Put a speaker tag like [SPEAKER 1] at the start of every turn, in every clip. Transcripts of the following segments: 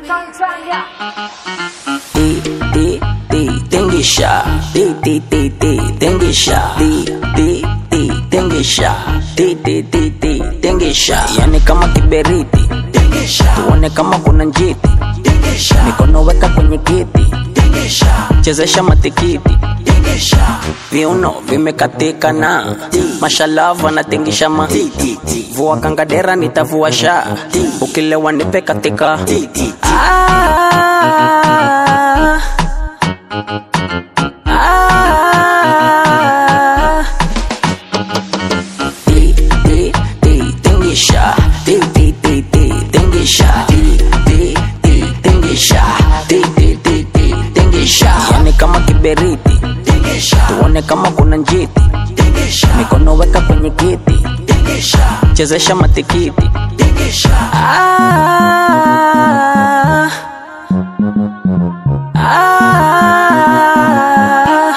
[SPEAKER 1] Di, di, di, tingisha. Di, di, di, di, tingisha. Di, di, di, tingisha. Di, di, di, di, tingisha. Yani kama kiberiti. Tuone kama kuna njiti. Mikono weka kwenye kiti. Chezesha matikiti. Viuno vimekatika na mashalava anatingisha ma vua kangadera nitavua sha ukilewa nipe katika ah, ah, di, di, di, tingisha di, di, di, di, tingisha di, di, di, tingisha di, di, di, di, tingisha yani kama kiberiti tuone kama kuna njiti mikono weka kwenye kiti chezesha matikiti ah, ah,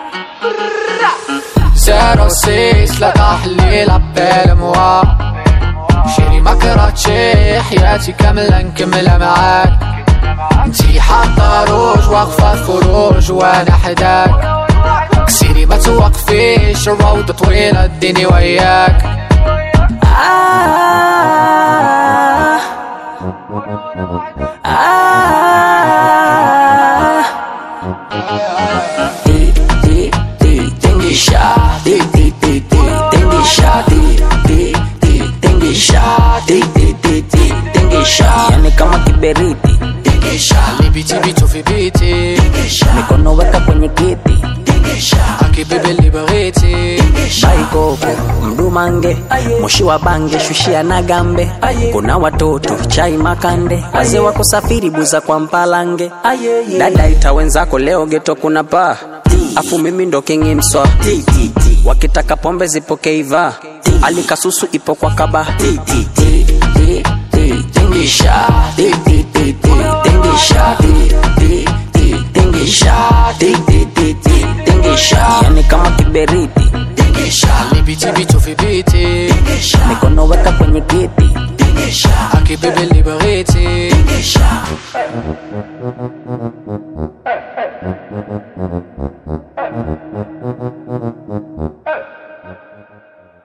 [SPEAKER 2] 06 لا تحليل عبال موا شيري ما كرهتشي حياتي كاملة نكملها معاك انتي حاطة روج واقفة فروج وانا حداك كسيري ما توقفيش الروضة طويلة اديني وياك
[SPEAKER 1] ah, ah. Di, di, di, tingisha. Di, di, di, di, tingisha. Di, di, di, tingisha. Di, di, di, di, tingisha. Yani kama kiberiti
[SPEAKER 2] اللي بيتي بيتو في بيتي
[SPEAKER 1] mikono weka kwenye kiti
[SPEAKER 2] اكي بيبي اللي بغيتي
[SPEAKER 1] baikoko mdumange moshi wa bange shushia na gambe kuna watoto chai makande wazee wa kusafiri buza kwa mpalange dada ita wenzako leo geto kuna paa afu mimi ndo kingi mswa wakitaka pombe zipokeiva alikasusu ipo kwa kaba tingisha Di, di, di, di, tingisha Di, di, di, tingisha Di, di, di, di, tingisha yani kama kiberiti
[SPEAKER 2] اللي بيتي بيتو في بيتي
[SPEAKER 1] mikono weka kwenye kiti
[SPEAKER 2] اكي بيبي اللي بغيتي